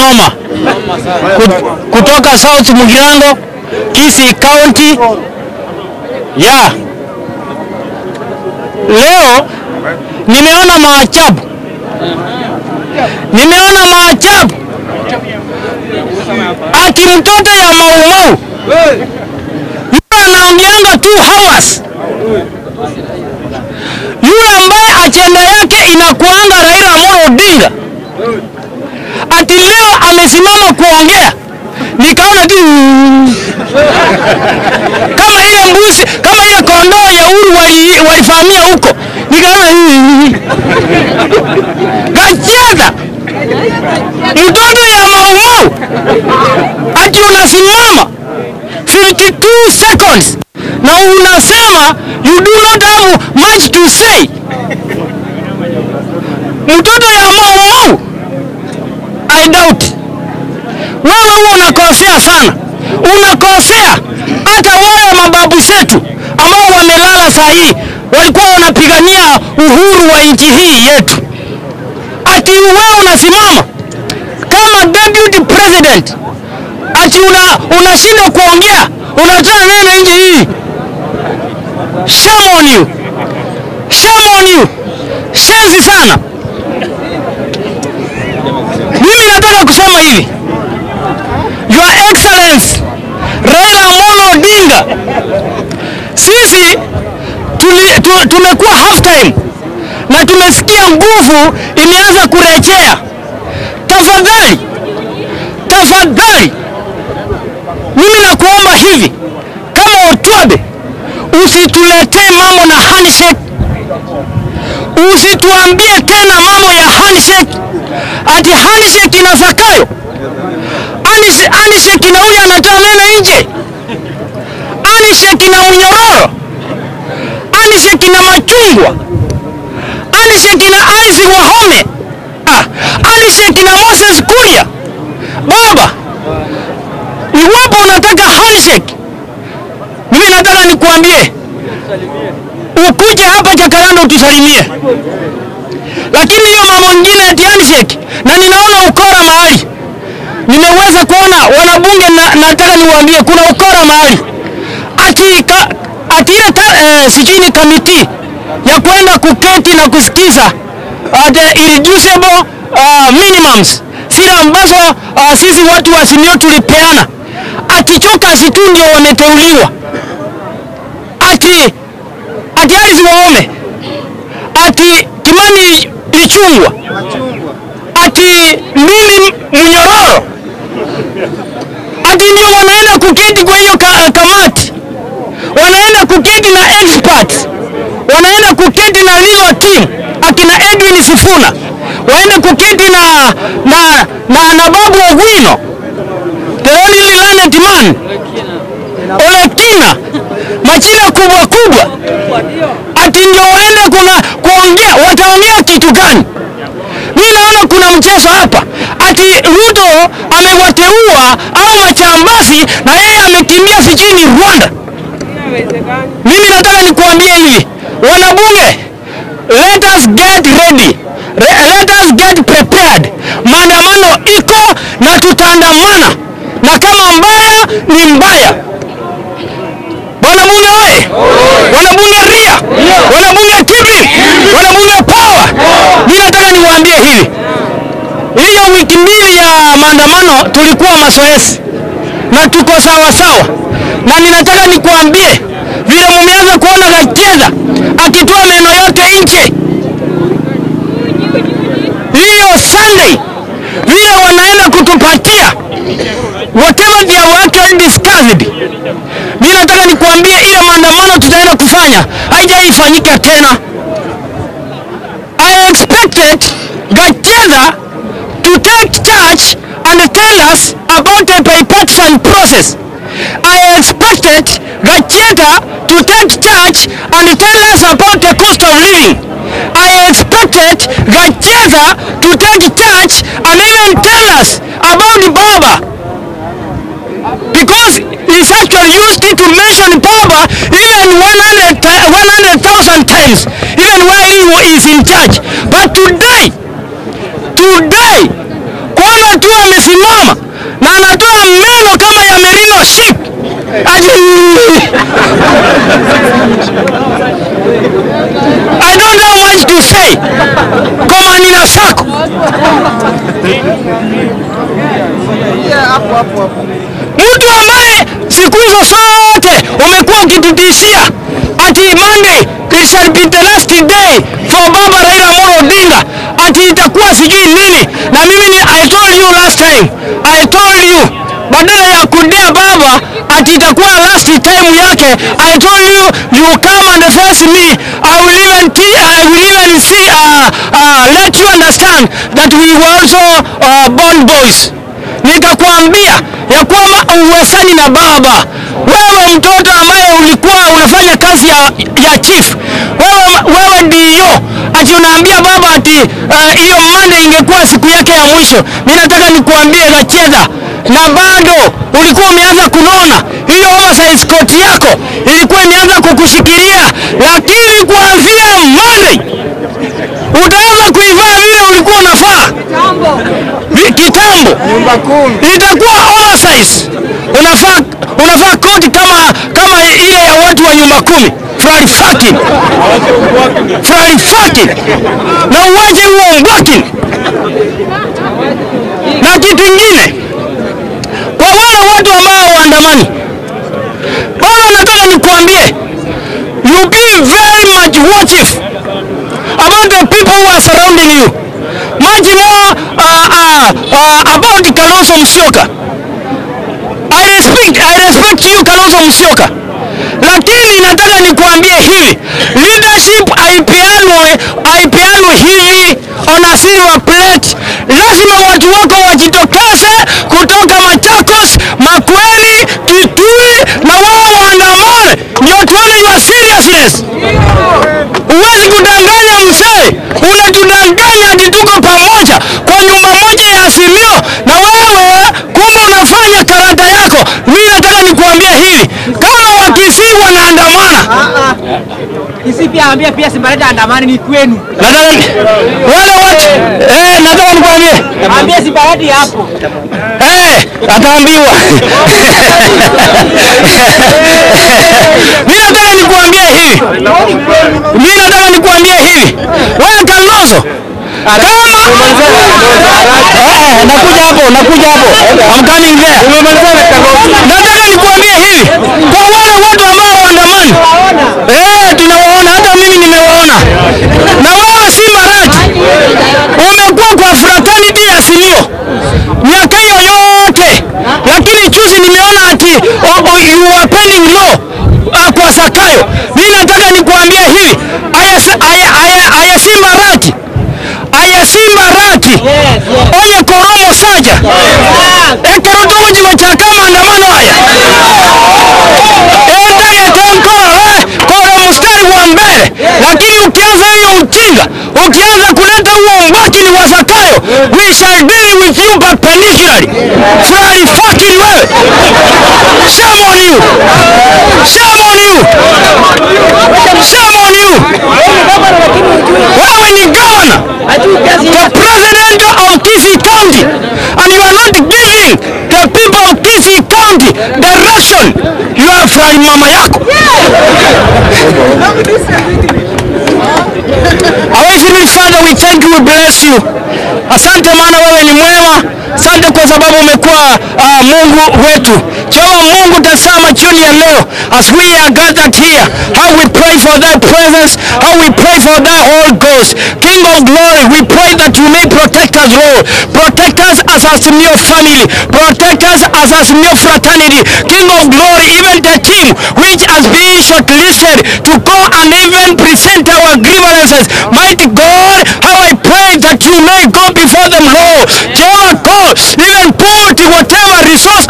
noma Kut- kutoka South Mugirango, Kisii County. Ya leo nimeona maajabu, nimeona maajabu ati mtoto ya Maumau yule anaongeanga two hours, yule ambaye ajenda yake inakuanga Raila Amolo Odinga, ati leo amesimama kuongea, nikaona tu kama ile mbuzi, kama ile kondoo ya Uhuru wali- walivamia huko, nikaona Gachagua mtoto ya Maumau ati unasimama 52 seconds na unasema you do not have much to say. Mtoto ya Maumau, I doubt wewe huo unakosea sana, unakosea. Hata wale mababu zetu ambao wamelala saa hii walikuwa wanapigania uhuru wa nchi hii yetu, ati wewe unasimama kama deputy president ati una unashindwa kuongea, unatoa neno nje hii. Shame on you, shame on you, shenzi sana. Mimi nataka kusema hivi, Your Excellency Raila Amolo Odinga, sisi tuli, tu, tumekuwa half time na tumesikia nguvu imeanza kurejea. Tafadhali, tafadhali, mimi nakuomba hivi, kama Otwabe, usituletee mambo na handshake, usituambie tena mambo ya handshake, ati handshake ina Zakayo, handshake handshake ina huyu anatoa neno nje, handshake ina Mnyororo, handshake ina Machungwa, handshake ina Isaac Wahome, ah, handshake ina Moses Kuria. Baba, iwapo unataka handshake, mimi nataka nikuambie ukuje hapa Jakaranda utusalimie, lakini hiyo mambo ingine ati handshake, na ninaona ukora mahali, nimeweza kuona wanabunge na, nataka niwaambie kuna ukora mahali ati, ka, ati ile ka- eh, sijui ni kamiti ya kwenda kuketi na kusikiza at irreducible uh, minimums zile ambazo uh, sisi watu wa Simiyu tulipeana, ati Chokas tu ndio wameteuliwa, ati ati Alice Wahome, ati Kimani Ichung'wah, ati Ndindi Mnyororo, ati ndio wanaenda kuketi kwa hiyo ka, kamati, wanaenda kuketi na experts, wanaenda kuketi na legal team akina Edwin Sifuna, waende kuketi na na na, na Babu Owino, the only learned man Olekina, majina kubwa kubwa, ati ndio waende kuna kuongea, wataongea kitu gani? Mimi naona kuna mchezo hapa, ati Ruto amewateua au machambazi na yeye amekimbia sijini Rwanda. Mimi nataka nikuambie hivi, wanabunge, let us get ready. Re- Let us get prepared. Maandamano iko na tutaandamana, na kama mbaya ni mbaya. Wanabunge oye! Wanabunge ria! Wanabunge kibri! Wanabunge power! Mimi nataka niwaambie hivi, hiyo wiki mbili ya maandamano tulikuwa mazoezi na tuko sawa sawa, na ninataka nikuambie vile mumeanza kuona Gachagua akitoa meno yote nje, hiyo Sunday vile wanaenda kutupatia whatever they have actually discussed. Mimi nataka nikuambie ile maandamano tutaenda kufanya haijaifanyika tena. I expected Gachagua to take charge and tell us about the bipartisan process. I expected Gachagua to take charge and tell us about the cost of living. I expected Gachagua to take charge and even tell us about the Baba because he's actually used it to mention Baba even 100 ti- 100,000 times, even while he wa- is in charge. But today, today, kwanza tu amesimama I don't have much to say. Koma nina sako. Mtu ambaye siku hizo zote umekuwa ukitutishia ati Monday it shall be the last day for Baba Raila Amolo Odinga, ati itakuwa sijui nini, na mimi ni I told you last time, I told you badala ya kudea baba ati itakuwa last time yake, I told you you come and face me, I will even te- I will even see uh, uh, let you understand that we were also uh, born boys nikakwambia ya kwamba uwezani na baba. Wewe mtoto ambaye ulikuwa unafanya kazi ya, ya chief, wewe, wewe ndio ati unaambia baba ati uh, hiyo Monday ingekuwa siku yake ya mwisho. Mimi nataka nikuambie Gacheza, na bado ulikuwa umeanza kunona. Hiyo oversize coat yako ilikuwa imeanza kukushikilia, lakini kuanzia Monday utaanza kuivaa vile ulikuwa unafaa Vi- kitambo itakuwa oversize. Unafaa unafaa koti kama kama ile ya watu wa nyumba kumi fulani fucking fulani fucking, na uwache huo mbwaki. Na kitu ingine kwa wale watu ambao waandamani, bwana, nataka nikuambie you be very much watchful about the people who are surrounding you much more uh, uh, uh, about Kalonzo Musyoka. I respect, I respect you Kalonzo Musyoka, lakini nataka nikuambie hivi, leadership haipeanwe haipeanwe hivi on a silver plate. Lazima watu wako wajitokeze kutoka Machakos, Makueni, Kitui na wao waandamane, ndio tuone your seriousness. Huwezi kudanganya mzee, unatudanganya ati tuko pamoja kwa nyumba moja ya Azimio, na wewe kumbe unafanya karata yako. Mimi nataka nikuambia hivi, kama Wakisii wanaandamana, Isi pia ambia pia Simbarada andamani ni kwenu. nataka wale watu eh, nataka nikuambie Ambia Simbarada hapo. Eh, ataambiwa. Mimi nataka nikuambie hivi. Mimi nataka nikuambie hivi. Wewe Kalonzo kama Eh, nakuja hapo, nakuja hapo. I'm coming there. Nataka nikuambie hivi. Kwa wale watu ambao waandamani. Eh, tunawaona hata mimi nimewaona. Na wewe si Marati. Umekuwa kwa fraternity ya Azimio miaka hiyo yote, lakini juzi nimeona ati oh, oh, you are pending law uh, kwa Zakayo. Mimi nataka nikuambie hivi, aya aya aya aya Simba rati aya Simba rati oye koromo saja ekerotogo jigo chaka maandamano haya enda yetenkoro eh, koro mstari wa mbele, lakini ukianza hiyo ujinga, ukianza kuleta huo umbakini wa Zakayo, we shall deal with you perpendicularly. Fly fucking wewe, shame on you, shame on you, shame on you. Wewe ni governor, the president of Kisii County, and you are not giving the people of Kisii County direction. You are from mama yako. Our Heavenly Father, we thank you, we bless you. Asante maana wewe ni mwema. Asante kwa sababu umekuwa uh, Mungu wetu. Jehova Mungu, tazama jioni ya leo as we are gathered here, how we pray for thy presence, how we pray for thy Holy Ghost. King of glory, we pray that you may protect us, Lord. Protect us as a Simeo family. Protect us as a Simeo fraternity. King of glory, even the team which has been shortlisted to go and even present our grievances. Mighty God, how I pray that you may go before them, Lord. Jehovah God, even put whatever resource